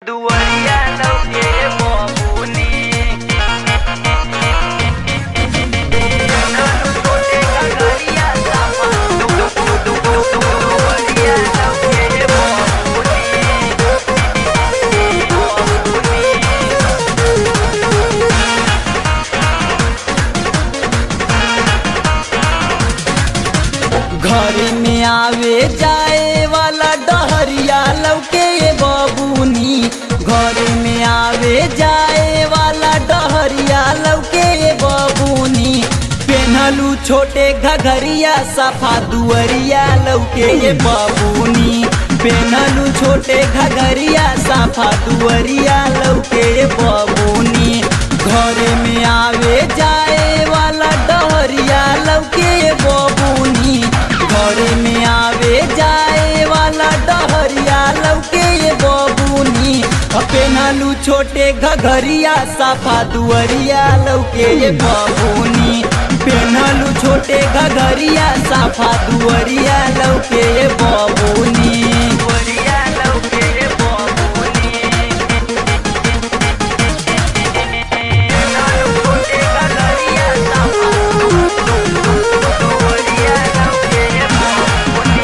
दुवरिया लौके बबुनी छोटे गगरिया सामा दु- दु- दु- दु- दु- दुवरिया लौके बबुनी घर में आवे जाए वाला डहरिया लौके ये बबूनी घर में आवे जाए वाला डहरिया लौके ये बबूनी पेनहलू छोटे घघरिया सफा दुअरिया लौके ये बबूनी पेनहलू छोटे घघरिया सफा दुअरिया लौके ये बबूनी घर में आवे जाए वाला डहरिया लौके ये बबूनी घर में आवे जाए वाला डहरिया लौके ये बबूनी पेनलू छोटे घघरिया साफा दुअरिया लौके ये बबूनी पेनलू छोटे घघरिया साफा दुअरिया लौके ये बबूनी दुवरिया लौके बबुनी छोटे गगरिया सामा दु- दु- दु- दुवरिया लौके बबुनी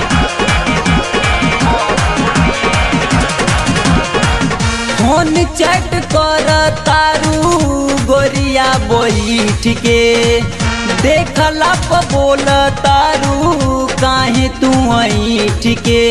फोन चैट कर तारू गोरिया बैठ के देखला प बोल तारू काहे तू ऐठ के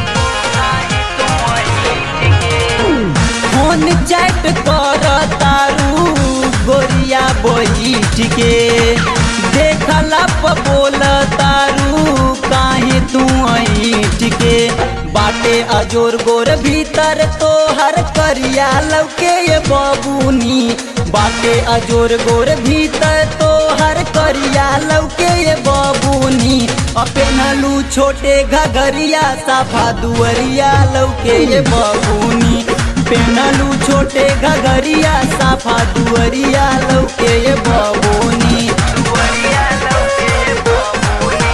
फोन चैट कर तारू गोरिया बैठ के देखला प बोल तारू काहे तू ऐठ के बाटे अजोर गोर भीतर तो हर करिया लौके ये बबूनी बाटे अजोर गोर भीतर तो हर करिया लौके ये बबूनी अपेनलू छोटे घगरिया साफा दुअरिया लौके ये बबूनी पेनलू छोटे घगरिया साफा दुअरिया लौके ये बबूनी दुवरिया लौके बबुनी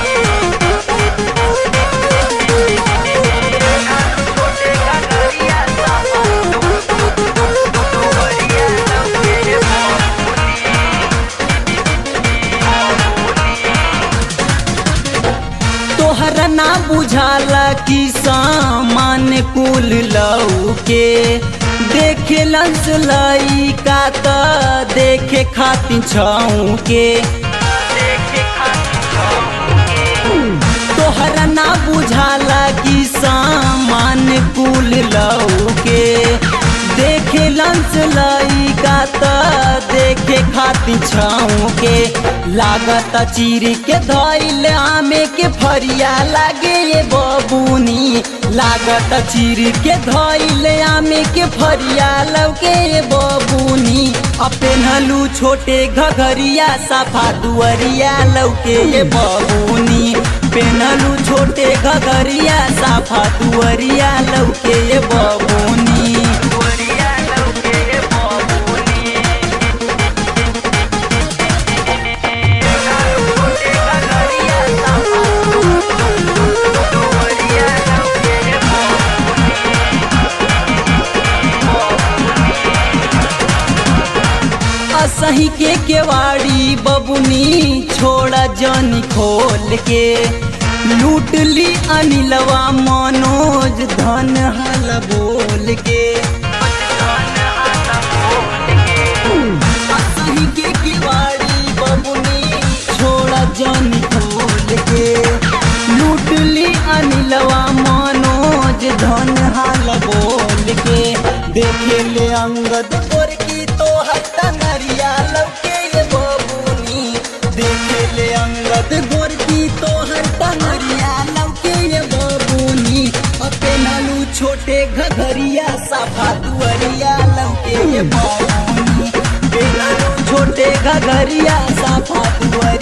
छोटे गगरिया सामा दु- दु- दु- दु- दुवरिया लौके तोहरा ना बुझाला कि सामान कुल लऊ के देखे लंस लई का त देखे खातिर छऊ के देखे तोहरा ना बुझाला कि सामान कुल लऊ के देखे लंस लई का त देखे खातिर छऊ के लागत चीर के धैल आमे के फरिया लागे ये बबूनी लागत चीर के धैल आमे के फरिया लौके ये बबूनी अपेनहलू छोटे घघरिया सफा दुअरिया लौके ये बबूनी पेनहलू छोटे घघरिया सफा दुअरिया लौके ये बबूनी दुवरिया लौके बबुनी छोटे गगरिया सामा दु- दु- दु- दुवरिया लौके असही के केवाड़ी बबुनी छोड़ा जनी खोल के लूट ली अनिलवा मनोज धन हल बोल के असही के केवाड़ी बबुनी छोड़ा जनी खोल के लूट ली अनिलवा मनोज धन हल बोल के देखे ले अंगद गोर की तो हट्टा नरिया लौके ये बबुनी देखे ले अंगद गोर की तो हट्टा नरिया लौके ये बबुनी अपे नालू छोटे घघरिया साफा दुअरिया लौके ये बबुनी पे नालू छोटे घघरिया साफा दुअरिया